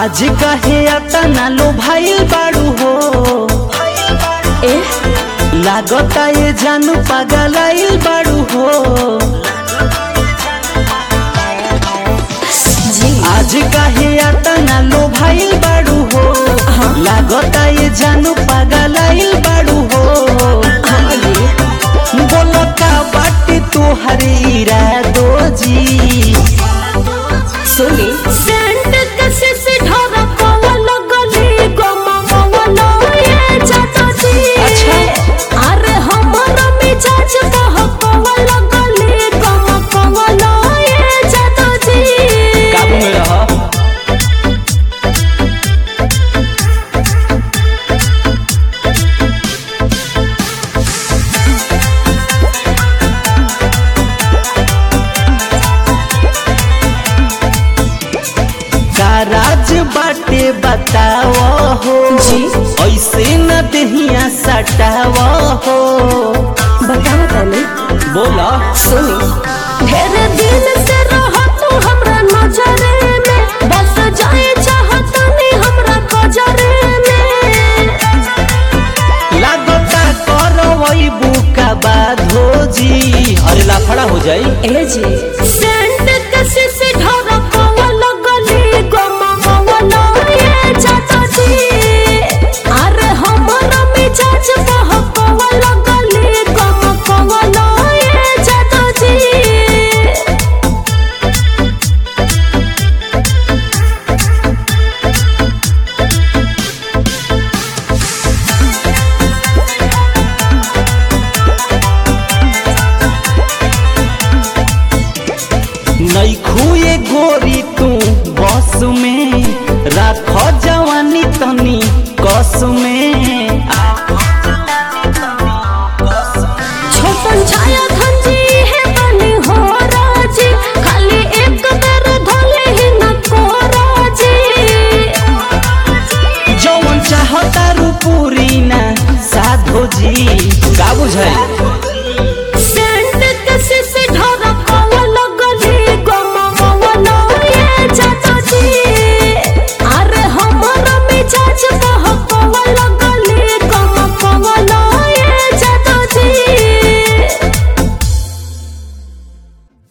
आज कहे अतना लो भाई बाड़ू हो ए लागता ये जानू पगलाइल बाड़ू हो जी आज कहे अतना लो भाई बाड़ू हो लागता ये जानू पगलाइल बाड़ू हो हाँ जी बोलो का बाटे तोहर इरादो जी सुनी सेंट कसे से ढोरा पवन गली गमा पवन ये जातो जी अच्छा। अरे हमारा मिजाज बह पवन गली गमा पवन ये जातो जी काबू में रह राज बाटे बताव हो जी। ऐसे न दहिया सटाव हो बताओ तनी बोला सुनी ढेर दिन से रह तू हमरा नजरे में बस जाए चाहत नहीं हमरा कजरे में लागता करवई बुका बाधो जी अरे लाफड़ा हो जाई ए जी सेंट कसे से ढोरा पवन गली गमा पवन ये जातो जी अरे हमारा मिजाज बह पवन गली गमा पवन ये जातो जी नैखुए गोरी तू बस में राख जवानी तनी कस में